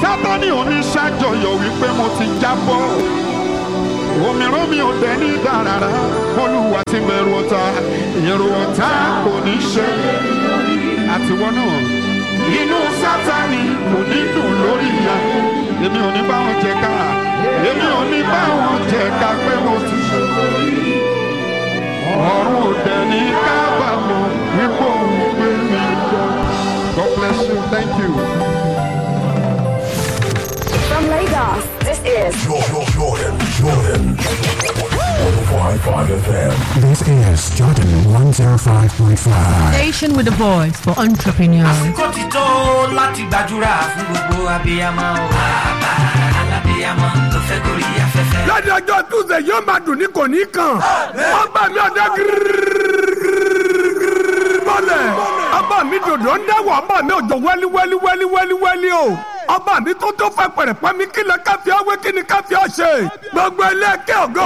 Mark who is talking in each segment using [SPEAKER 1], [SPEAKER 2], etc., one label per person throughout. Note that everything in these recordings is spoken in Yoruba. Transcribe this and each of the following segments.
[SPEAKER 1] sátani oníṣàjọyọ̀ wípé mo ti jábọ́ òmíràn mi ò dẹ̀ ní dàrárá olúwa ti bẹ̀rù ọ̀tá èrò ọ̀tá kò ní ṣe àtiwọ́ náà inú sátani kò ní dùn lórí ìyá èmi ò ní bá wọn jẹ ká èmi ò ní bá wọn jẹ ká pé mo ti ṣe ọ̀run ò dẹ̀ ní kábàámọ̀ wípé òun gbé mi lọ. God bless you. Thank you.
[SPEAKER 2] From Lagos, this is
[SPEAKER 3] Jordan, Jordan, Jordan. 105.5 FM.
[SPEAKER 4] This is Jordan 105.5.
[SPEAKER 5] Station with a voice for entrepreneurs.
[SPEAKER 6] àsìkò ti tó láti gbàdúrà fún gbogbo abiyamọ o. bàbá alábiyamọ ló fẹ́ gorí afẹ́fẹ́.
[SPEAKER 7] lọ́dọ̀ ọjọ́ tuesday yóò máa dùn ní kò ní kàn ọba mi ọ̀dọ́ mọ́lẹ̀ ọba mi dòdò ń dáwọ̀ ọba mi òjò wẹ́lí wẹ́lí wẹ́lí wẹ́lí wẹ́lí o ọba mi tó tó fẹ́ pẹ̀rẹ̀pẹ́ mi kí lọ káfíà wé kí ni káfíà ṣe gbogbo ẹlẹ́kẹ́ ògo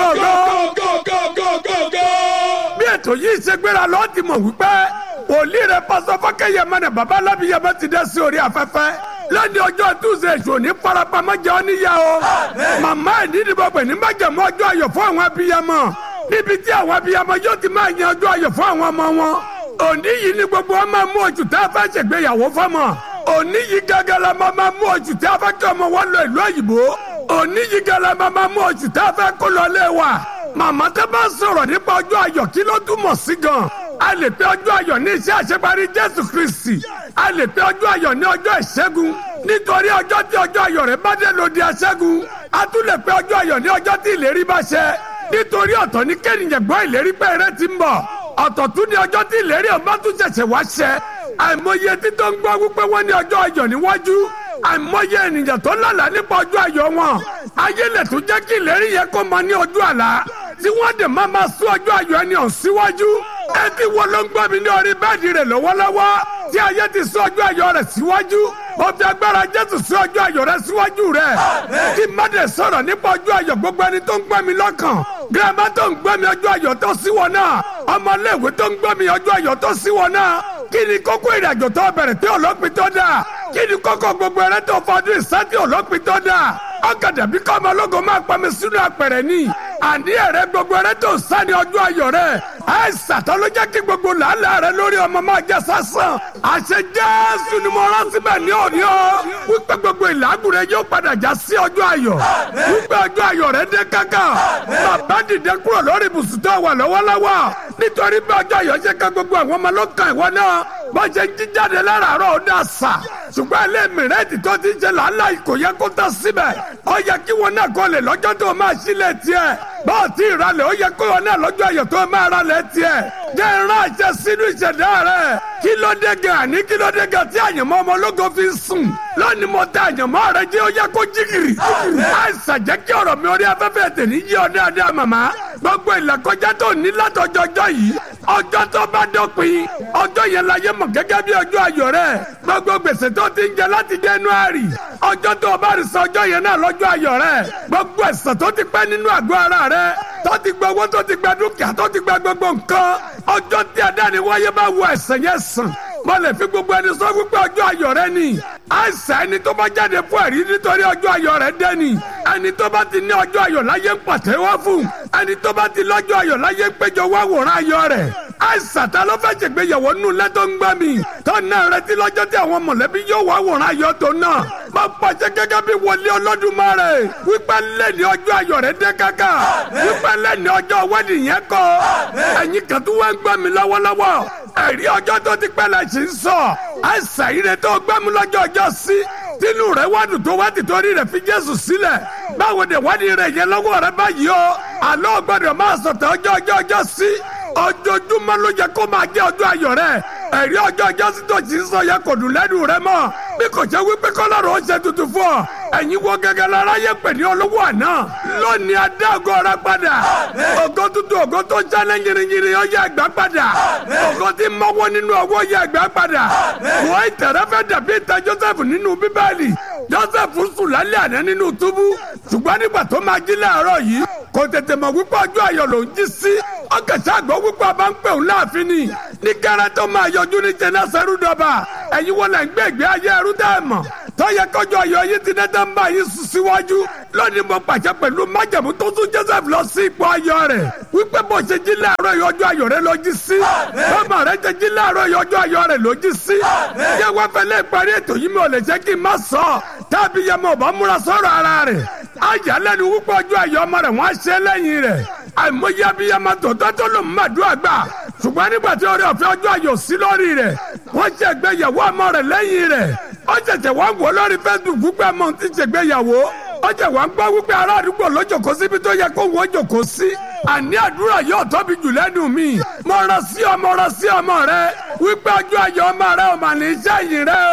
[SPEAKER 7] ògo ògo ògo bí ètò yìí ṣe gbéra lọ́ọ́ ti mọ̀ wípé wòlíì rẹ̀ pásọ fọ́kẹ́yẹ mẹ́rin bàbá alábìyẹmẹ ti dé sí orí afẹ́fẹ́ lẹ́ni ọjọ́ tuesday ṣò ní farapamọ́ jẹ́ ọ́níyà o màmá ẹ̀ nídìí bọ̀ pẹ̀ ní májàmú ọjọ́ ayọ̀ fún àwọn abiyamọ níbi tí àwọn abiyamọ yóò ti máa yan ọjọ́ ayọ̀ fún àwọn ọmọ wọn òní yìí ni gbogbo wọn máa mú oṣù tá a fẹ́ ṣègbéyàwó fọ́mọ òní yìí gángan la máa máa mú oṣù tá a fẹ́ kí ọmọ wọn lọ ìlú òyìnbó òní yìí gángan la máa máa mú oṣù tá a fẹ́ kó lọ lé wa màmá tó bá sọ̀rọ̀ nípa ọjọ́ ayọ̀ kí ló túmọ̀ sí gan a lè pe ọjọ́ ayọ̀ ní iṣẹ́ àṣeparí jésù kristi a lè pe ọjọ́ ayọ̀ ní ọjọ́ ìṣẹ́gun nítorí ọjọ́ tí ọjọ́ ayọ̀ rẹ̀ bá dé lòdì aṣẹ́gun a tún lè pe ọjọ́ ayọ̀ ní ọjọ́ tí ìlérí bá ṣẹ nítorí ọ̀tọ̀ ní kẹ́nìyàn gbọ́ ìlérí pé eré ti ń bọ̀ ọ̀tọ̀ tún ní ọjọ́ tí ìlérí ọba tún ṣẹ̀ṣẹ̀ wá ṣẹ àìmọye títọ́ ń gbọ́ wípé wọ́n ní ọjọ́ ayọ̀ níwájú àìmọye ènìyàn tó lálàá nípa ọjọ́ ayọ̀ wọn ayé lè tún jẹ́ kí ìlérí yẹn kó mọ ní ojú àlá tí wọ́n dẹ̀ máa máa sún ọjọ́ ayọ̀ ẹni hàn síwájú ẹ ti wo ló ń gbọ́ mi ní orí bẹ́ẹ̀dì rẹ̀ lọ́wọ́lọ́wọ́ tí ayé ti sún ọjọ́ ayọ̀ rẹ̀ síwájú mo fi agbára jésù sún ọjọ́ ayọ̀ rẹ̀ síwájú rẹ̀ kí mọ́dẹ̀ sọ̀rọ̀ nípa ọjọ́ ayọ̀ gbogbo ẹni tó ń gbọ́ mi lọ́kàn gírámà tó ń gbọ́ mi ọjọ́ ayọ̀ tó sí wọn náà ọmọléèwé tó ń gbọ́ mi ọjọ́ ayọ̀ tó sí wọn náà kí ni kókó ìrìnàjò tó bẹ̀rẹ̀ tí ọlọ́pìn tó dà kí ni kókó gbogbo ẹrẹ́ tó fọdún ìsátì ọlọ́pìn tó dà ọ̀gẹ̀dẹ̀ bí kọ́ ọmọ ológo máa pa mi sínú apẹ̀rẹ̀ ni àní ẹ̀rẹ́ gbogbo ẹrẹ́ tó sá ní ọjọ́ ayọ̀ rẹ̀ àìsàn tó ló jẹ́ kí gbogbo làálàá rẹ̀ lórí ọmọ máa jẹ́ sásán àṣẹ jésù ni mo rán síbẹ̀ ní òní o wípé gbogbo ìlàgùn rẹ̀ yóò padà já sí ọjọ́ ayọ̀ wípé ọjọ́ ayọ̀ rẹ̀ dé kankan bàbá dìde kúrò lórí ibùsùn tó wà lọ́wọ́lọ́wọ́ nítorí bí ọjọ́ ayọ̀ ṣe ká gbogbo àwọn ọmọ ló kàn ìwọ náà bó ṣe jí jáde láràárọ̀ ó dà sà ṣùgbọ́n ilé mìrẹ́ẹ̀tì tó ti ṣe làálàá kò yẹ kó tán síbẹ̀ ó yẹ kí wọn náà kọ́ lè lọ́jọ́ tó máa sílẹ̀ tiẹ̀ bọ́ọ̀ tí ìralẹ̀ ó yẹ kó wọn náà lọ́jọ́ ayọ̀ tó máa ralẹ̀ tiẹ̀ jẹ́ ìran àṣẹ sínú ìṣẹ̀dá rẹ̀ kí ló dé gan àní kí ló dé gan tí àyànmọ́ ọmọ ológo fi ń sùn lónìí mo tẹ àyànmọ́ rẹ jẹ́ ó yẹ kó jígìrì àìsàn jẹ́ kí ọ̀rọ̀ mi orí afẹ́fẹ́ tè ní yí ọ dáadáa màmá gbogbo ìlàkọjá tó ní látọjọjọ yìí ọjọ́ tó bá dọ̀pin ọjọ́ yẹn la yẹ mọ̀ gẹ́gẹ́ bí ọjọ́ ayọ̀ rẹ̀ gbogbo gbèsè tó ti ń jẹ láti January ọjọ́ tó o bá rí sọ ọjọ́ yẹn náà lọ́jọ́ ayọ̀ rẹ̀ gbogbo ẹ̀sán tó ti pẹ́ nínú àgọ́ ara rẹ̀ tó ti gba owó tó ti gba dúkìá tó ti gba gbogbo nǹkan ọjọ́ tí adáni wáyé bá wọ ẹ̀sán yẹn sàn mo lè fi gbogbo ẹni sọ wípé ọjọ́ ayọ̀ rẹ ni àìsàn ẹni tó bá jáde fún ẹ̀rí nítorí ọjọ́ ayọ̀ rẹ dé ni ẹni tó bá ti ní ọjọ́ ayọ̀ láyé ń pàtẹ́wọ́ fún ẹni tó bá ti lọ́jọ́ ayọ̀ láyé ń péjọ wá wòrán ayọ̀ rẹ̀ àìsàn ta ló fẹ́ ṣègbéyàwó nù lẹ́tọ́ ń gbá mi tó náà retí lọ́jọ́ tí àwọn mọ̀lẹ́bí yóò wá wòrán ayọ̀ tó náà máa pàṣẹ gẹ́gẹ́ bí wọlé Olódùmarè wípé lẹ́ni ọjọ́ ayọ̀ rẹ dé kàkà wípé lẹ́ni ọjọ́ wẹ́ẹ̀dì yẹn kọ́ ẹ̀yin kan tó wá ń gbá mi lọ́wọ́lọ́wọ́ ẹ̀rí ọjọ́ tó ti pẹ́ lẹ̀ sí ń sọ àìsàn yìí rẹ tó gbẹ́mu lọ́jọ́ ọjọ́ sí tínú rẹ wádùn tó wá tìtorí rẹ fi Jésù sílẹ̀ báwo ni wádìí rẹ yẹn lọ́wọ́ rẹ báyìí o àlọ́ gbọ́dọ̀ máa sọ̀tẹ̀ ọjọ́ ọjọ́ ọjọ́ sí ojoojúmọ́ ló yẹ kó máa jẹ́ ọjọ́ ayọ̀ rẹ ẹ̀rí ọjọ́ ọjọ́ sí tó ti ń sọ yẹ kò dùn lẹ́nu rẹ mọ́ bí kò jẹ́ wípé kọ́lọ́rọ̀ ó ṣe tuntun fún ọ ẹ̀yin wo gẹ́gẹ́ lára yẹ pè ní olówó àná lónìí adá ògo rẹ padà ògo tuntun ògo tó sálẹ̀ yìnyínyìnyín ó yẹ ẹgbẹ́ padà ògo tí mọ́wọ́ nínú ọwọ́ yẹ ẹgbẹ́ padà wọ́n ìtẹ̀rẹ́ fẹ́ dàbí ìtẹ̀ Joseph nínú bíbélì Joseph sùn lálẹ́ àná nínú túbú ṣùgbọ́n nígbà tó máa jí láàárọ̀ yìí kò tètè mọ̀ wípé ọjọ́ ayọ̀ ló ń jí sí ọkẹ̀sẹ̀ àgbọ̀ wípé ọba ń pè òun láàfin ni ní kẹrẹ tó máa yọjú ní jẹnẹsẹrú dọba ẹ̀yin wọlé ń gbé ìgbé ayé ẹrú dá ẹ mọ̀ tọ́yẹ kọjọ ayọ̀ yìí ti dẹ́dẹ́ ń bá yín sùn síwájú lónìí mo pàṣẹ pẹ̀lú májàmú tó tún joseph lọ sí ipò ayọ̀ rẹ̀ wípé bó ṣe jí láàárọ̀ yìí ọjọ́ ayọ̀ rẹ̀ ló jí sí bọ́mọ rẹ̀ ṣe jí láàárọ̀ yìí ọjọ́ ayọ̀ rẹ̀ ló jí sí yẹ wá fẹlẹ́ ìparí ètò yìí mi ò lè ṣe kí n má sọ tábí yẹ mo bá múra sọ̀rọ̀ ara rẹ̀ ayálẹ́nu wípé ọjọ́ ayọ̀ ọmọ rẹ̀ wọ́n á ṣe lẹ́yìn rẹ̀ àìmọye abiyamọ tòótọ́ tó lò mọ́àdúrà gbà ṣùgbọ́n nígbà tí orí ọ̀fẹ́ ọjọ́ ayọ̀ sí lórí rẹ̀ wọ́n ṣe ìgbéyàwó ọmọ rẹ̀ lẹ́yìn rẹ̀ ó ṣẹ̀ṣẹ̀ wá ń wò lórí facebook wípé ọmọ ti ṣègbéyàwó ó ṣẹ̀ wá ń gbọ́ wípé ará àdúgbò ló jòkó síbi tó yẹ kó wọ́n jòkó sí àní àdúrà yóò tóbi jù lẹ́nu mi mo rán sí ọmọ rán sí ọmọ rẹ wípé ọjọ́ ayọ̀ ọmọ rẹ ò mà ní iṣẹ́ yìí rẹ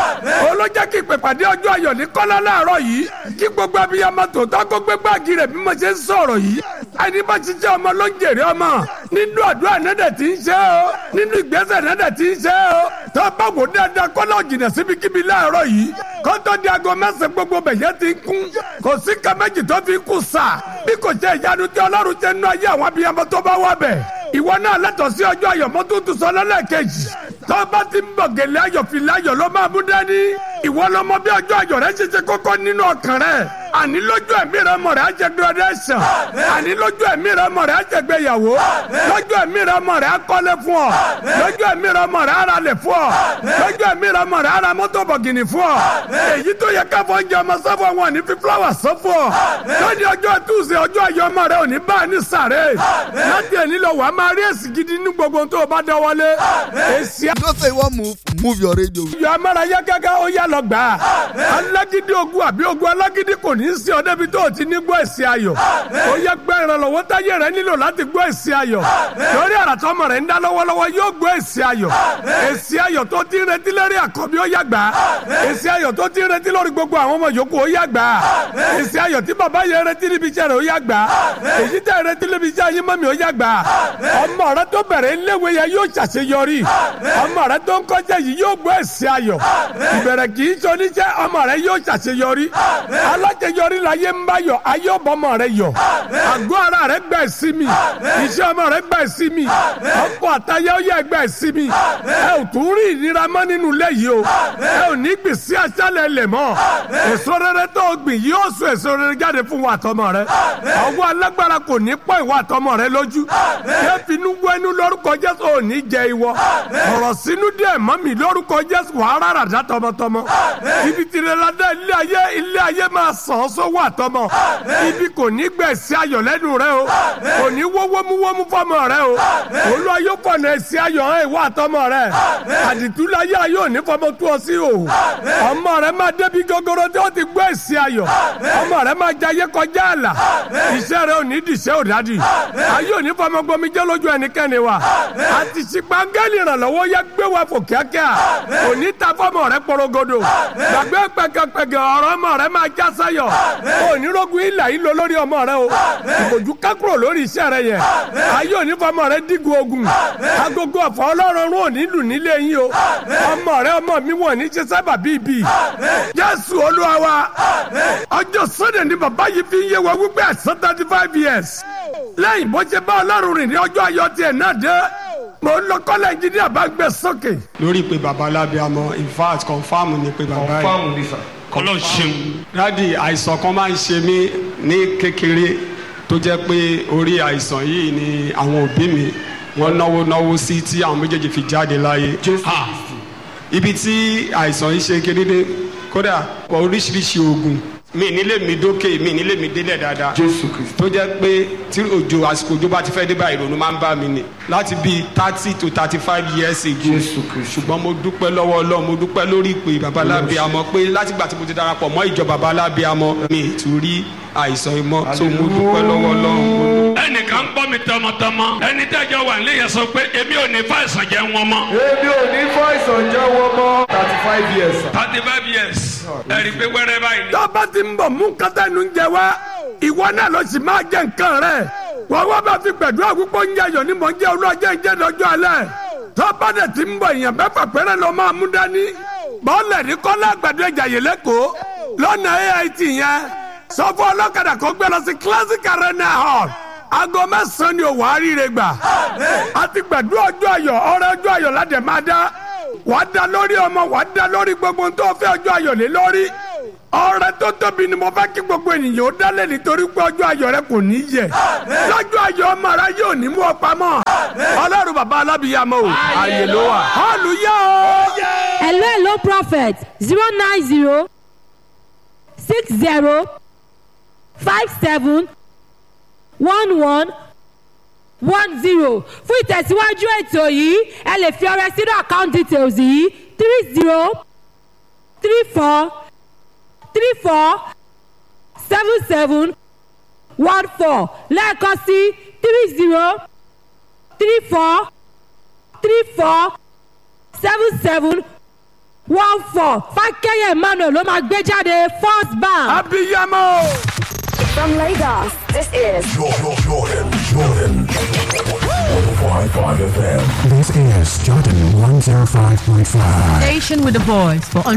[SPEAKER 7] o olójẹ́ kí ìpèpàdé ọjọ́ ayọ̀ ní kọ́lá láàárọ̀ yìí kí gbogbo abiyamọ tòótọ́ kó gbé báàgì rẹ̀ bí mo ṣe ń sọ̀rọ̀ yìí ẹni bá ṣiṣẹ́ ọmọ ló ń jèrè ọmọ nínú àdúrà nẹ́dẹ̀ tí ń ṣe o nínú ìgbésẹ̀ nẹ́dẹ̀ tí ń ṣe o tó bá wò dáadáa kọ́lá òjìnà síbikíbi láàárọ̀ yìí kótó di aago mẹ́sàn-án gbogbo bẹ̀yẹ ti kún kò sí ká méjì tó fi kù sà bí kò ṣe ìyanu tí ọlọ́run ṣe nínú ayé àwọn abiyamọ tó bá wà bẹ̀ ìwọ náà lẹ́tọ̀ọ́ sí ọjọ́ ayọ̀ mọ́tò tó sọ lọ́lẹ́kejì tó bá ti ń bọ̀ gèlè ayọ̀ fìlà ayọ̀ ló máa mú dání ìwọ lọmọ bí ọjọ́ ayọ̀ rẹ ṣe ṣe kókó nínú ọkàn rẹ àní lójú ẹ̀mí rẹ mọ̀ rẹ á jẹ graduation àní lójú ẹ̀mí rẹ mọ̀ rẹ á jẹ gbéyàwó lójú ẹ̀mí rẹ mọ̀ rẹ á kọ́lé fún ọ lójú ẹ̀mí rẹ mọ̀ rẹ á ra lẹ̀ fún ọ lójú ẹ̀mí rẹ mọ̀ rẹ á ra mọ́tò bọ̀gìnì fún ọ èyí tó yẹ káfọ́ oúnjẹ ọmọ sọ́fọ̀ wọn ní fi fúláwà sọ́fọ̀ lónìí ọjọ́ túnṣe ọjọ́ ayọ̀ ọmọ rẹ ò ní bá a ní sàré láti ẹ̀ nílò wàá máa rí èsì gidi ní gbogbo tó o bá dánwọ́lé èsì
[SPEAKER 8] you know say you wan move move your radio.
[SPEAKER 7] yọ amárayá gẹ́gẹ́ ó yá lọ gbà á alágídí ogun àbí ogun alágídí kò ní í sí ọ débi tó o ti ní gbọ́ èsì ayọ̀ ó yẹ gbẹ́ ìrànlọ́wọ́ táyé rẹ nílò láti gbọ́ èsì ayọ̀ lórí àràtọ́mọ rẹ ń dá lọ́wọ́lọ́wọ́ yóò gbọ́ èsì ayọ̀ èsì ayọ̀ tó ti ń retí lórí àkọ́bí ó yá gbà á èsì ayọ̀ tó ti ń retí lórí gbogbo àwọn ọmọ yòókù ó yá gbà á èsì ayọ̀ tí bàbá yẹn retí níbi iṣẹ́ rẹ̀ ó yá gbà á èyí tẹ̀ retí níbi iṣẹ́ ayé mọ́mi ó yá gbà á ọmọ rẹ tó bẹ̀rẹ̀ iléèwé yẹn yóò ṣàṣeyọrí ọmọ rẹ tó ń kọjá yìí yóò gbọ́ èsì ayọ̀ ìbẹ̀rẹ̀ kì í ṣe oníṣẹ́ ọmọ rẹ yóò ṣàṣeyọrí aláṣeyọrí la yé ń bá yọ ayé ọbọmọ rẹ yọ àgọ́ ara rẹ gbà sí mi iṣẹ́ ọmọ rẹ gbà sí mi ọkọ àtayé ó yẹ gbà sí mi ẹ ò tún rí ìnira mọ́ nínú ilé yìí o ẹ ò ní gbìn sí aṣálẹ̀ ilẹ̀ mọ́ èso rere tó o gbìn yóò so èso rere jáde fún wa àtọmọ rẹ ọwọ́ alágbára kò ní pọ̀ ìwà àtọmọ rẹ lójú yẹ finú wẹnu lórúkọ jésù ò ní jẹ ìwọ ọ̀rọ̀ sínú díẹ̀ mọ́ mi lórúkọ jésù wàá rárá dá tọmọtọmọ ibi tìrẹ̀ládá ilé ayé ilé ayé máa sàn án sówó àtọmọ ibi kò ní gbẹ̀sí ayọ̀ lẹ́nu rẹ o kò ní wó wómúwómú fọmọ rẹ o olú ayé fọ̀nà ẹ̀sí ayọ̀ hàn ìwọ àtọmọ rẹ àdìtúláyé ayé òní fọmọ tó ọ sí o ọmọ rẹ máa débi gogoro tí ó ti gbọ́ ẹ̀sí ayọ̀ ọmọ rẹ máa jayé kọjá àlà iṣẹ́ rẹ ò ní dìṣẹ́ òdádì ayé òní fọmọ gbomi jẹ́ lójú ẹnikẹ́ni wa àti ṣìpàgẹ́lì ìrànlọ́wọ́ yẹ gbé wa fò kíákíá òní ta fọmọ rẹ porogodo gbàgbé pẹkẹpẹkẹ ọ̀rọ̀ ọmọ rẹ máa já sáyọ̀ onírógun ilà yìí lọ lórí ọmọ rẹ o ìbòjú kákúrò lórí iṣẹ́ rẹ yẹn ayé òní fọmọ rẹ dígun ogun agogo ọ̀fọ̀ ọlọ́run rún òní lù nílé yín o ọmọ rẹ ọmọ mi wọ̀ ní ṣe sábà bíbí jésù olúwa wa ọjọ́ sunday ni bàbá yìí fi ń yé wa wípé àìsàn thirty five years lẹ́yìn bó ṣe bá ọlọ́run rìn ní ọjọ́ ayọ̀ tiẹ̀ náà dé mo ń lọ kọ́lẹ̀ engineer bá gbé sókè.
[SPEAKER 9] lórí pé baba alábíàmọ in fact confam ni pé baba yìí
[SPEAKER 10] kọlọ ṣeun.
[SPEAKER 9] dádì àìsàn kan máa ń ṣe mí ní kékeré tó jẹ́ pé orí àìsàn yìí ni àwọn òbí mi wọ́n náwó náwó sí tí àwọn méjèèjì fi jáde láyé. Ah, ibi tí àìsàn yìí ṣe kérédé kódà oríṣiríṣi oògùn mi nílé mi dókè mi nílé mi délẹ̀ dáadáa.
[SPEAKER 10] jésù kristu.
[SPEAKER 9] tó jẹ́ pé tí òjò àsìkò òjò bá ti fẹ́ dé báyìí ìrònú máa ń bá mi nì láti bíi thirty to thirty five years ago.
[SPEAKER 10] jésù kristu.
[SPEAKER 9] ṣùgbọ́n mo dúpẹ́ lọ́wọ́ ọlọ́run mo dúpẹ́ lórí ìpè babalábí amọ̀ pé látìgbà tí mo ti darapọ̀ mọ́ ìjọ babalábí amọ̀ mi ì tún rí àìsàn ìmọ̀ tó mo dúpẹ́ lọ́wọ́ ọlọ́run.
[SPEAKER 10] ẹnìkan gbọ́ mi tọmọtọmọ ẹni tẹ́jọ́ wà nílé yẹn sọ pé èmi ò ní fàìsàn jẹ́ wọn mọ́.
[SPEAKER 11] èmi ò ní fàìsàn jẹ́ wọn mọ́ thirty five years.
[SPEAKER 10] thirty five years ẹ̀rí pé wẹ́rẹ́ báyìí ni.
[SPEAKER 7] tó bá ti ń bọ̀ mú kátà inú ń jẹ wá ìwọ náà ló sì máa jẹ nǹkan rẹ̀ wọ́n wá bá fi gbẹ̀dúrà púpọ̀ ń jẹyọ̀ ní mọ̀ ń jẹ́ olóòjẹ́ ìjẹ́ lọ́jọ́ alẹ́ tó bá dẹ̀ ti ń bọ̀ èèyàn mẹ́fà péré ló máa mú dání bọ́ọ̀lẹ̀ ní kọ́lá àgbàdo ẹ̀jà yìí lẹ́kọ̀ọ́ lọ́nà ait yẹn sọ fún ọlọ́kadà kó gbé lọ sí classic arena hall aago mẹ́sàn-án ni òwò àríire gbà àti gbẹ̀dúrà ọjọ́ ayọ̀ ọ̀rẹ́ ọjọ́ ayọ̀ ládẹ̀ máa dá wàá da lórí ọmọ wàá da lórí gbogbo ohun tó fẹ́ ọjọ́ ayọ̀ lé lórí ọrẹ tó tóbi ni mo fẹ́ kí gbogbo ènìyàn ó dálé nítorí pé ọjọ́ ayọ̀ rẹ kò ní yẹ lọ́jọ́ ayọ̀ ọmọ rẹ yóò ní mú ọ pamọ́ ọlọ́run bàbá alábìyàmọ́ o ààyè ló wà hallelujah o.
[SPEAKER 12] hello hello prophet zero nine zero six zero five seven one one one zero fún ìtẹ̀síwájú ètò yìí ẹ lè fi ọrẹ sínú account details yìí three zero three four three four seven seven one four lẹ́ẹ̀kan sí three zero three four three four seven seven one four fákẹ́yẹ̀ emmanuel ló máa gbé jáde first bank.
[SPEAKER 7] abiyamọ.
[SPEAKER 2] From Lagos, this is
[SPEAKER 3] Jordan, Jordan, Jordan. 105.5 FM.
[SPEAKER 4] This is Jordan 105.5.
[SPEAKER 5] Station with a voice for